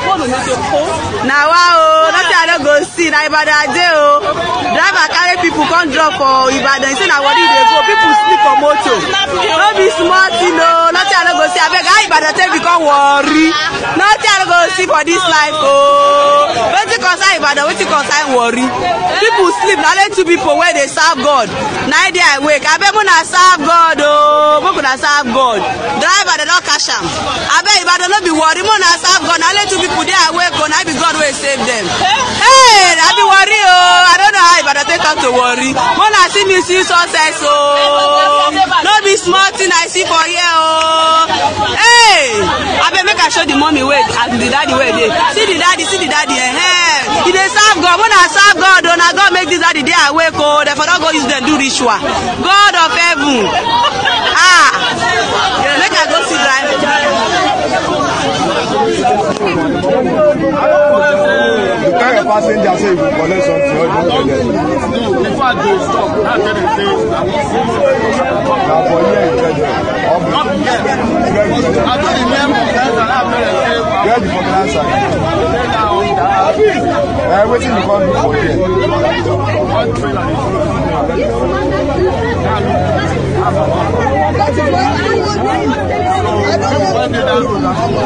na wa o nothing i no go see na ibadan i dey o driver carry people come drop for ibadan say na warri dey go people sleep for motor no be small thing o nothing i no go see abeg how ibadan take become warri nothing i no go see for dis life o wetin concern ibadan wetin concern warri people sleep na only two people wey dey serve god na im dey awake abeg una serve god o make una serve god driver dem don catch am abeg ibadan no be warri make una serve god na only two people dey awake o na im be god wey save dem hey na be warri o i don't know how ibadan take come to warri make una see me see success o no be small thing i see for here o hey abeg make i show the mommy wey and the daddy wey dey see the daddy see the daddy eh eh e dey serve god make una serve god o na god make this daddy dey awake o dem for don go use dem do ritual god of heaven ah make i go see driver. You tell your passenger say you go collect something or you don't collect. Before they stop, now tell them say, I will see you. Na for here you get them. Or Not yet. I told the name of that and I tell them say, I get the popular side. will say now on that. Eh, wetin you come do for here? One trailer is When they down road,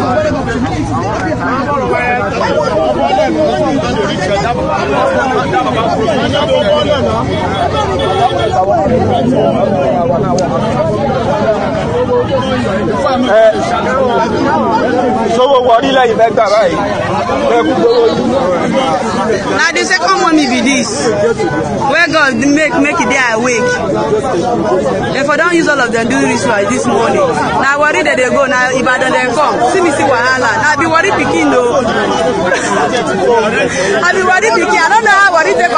Sówó wọrí lẹ́yìn fẹ́ gbà báyìí. Ẹ kú gbowó yìí. na the second mommy be this wey god make make e dey awake dem for don use all of dem do ritual this morning na warri dem dey go na ibadan dem come see me see wahala na i be warri pikin o i be warri pikin i no know how warri take